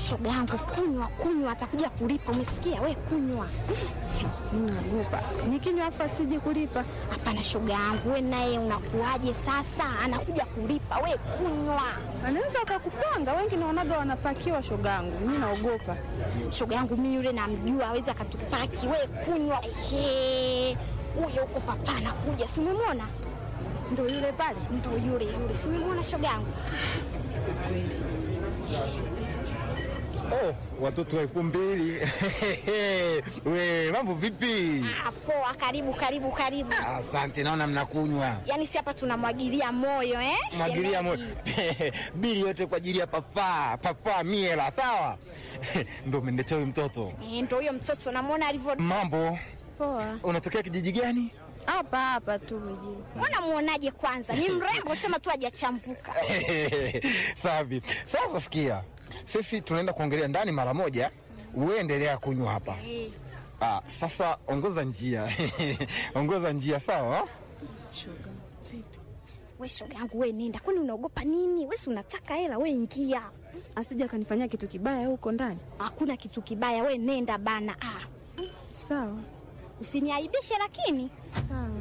shoga yangu, kunywa kunywa, atakuja kulipa. Umesikia we? Kunywa. Mimi naogopa nikinywa hapa sije kulipa. Hapana shoga yangu, we naye unakuaje sasa? Anakuja kulipa, we kunywa. Anaweza akakupanga, wengi naonaga wanapakiwa shogangu. Mimi naogopa. Shoga yangu mimi yule namjua, awezi akatupaki. We kunywa. Ehe, huyo huko papa anakuja, si umemwona? Ndio yule pale. Ndo yule yule, si umemwona shoga yangu? Oh, watoto wa elfu mbili. We, mambo vipi? Ah, poa, karibu karibu karibu. Asante, naona mnakunywa. Yaani si hapa tunamwagilia moyo eh? Mwagilia shemeji? moyo. Bili yote kwa ajili ya papa, papa miela, sawa? Ndio umeniletea huyu mtoto. Eh, ndo huyo mtoto namwona alivyo. Mambo, Poa. unatokea kijiji gani? Hapa hapa tu mjini. Mbona muonaje kwanza? Ni mrembo, sema tu hajachambuka. Safi. Sasa sikia, sisi tunaenda kuongelea ndani mara moja, uendelea kunywa hapa. Ah, sasa ongoza njia ongoza njia, sawa? We shoga yangu, we nenda, kwani unaogopa nini? We si unataka hela, we ingia. Asije akanifanyia kitu kibaya huko ndani. Hakuna kitu kibaya, we nenda bana. Ah, Sawa. usiniaibishe lakini. Sawa.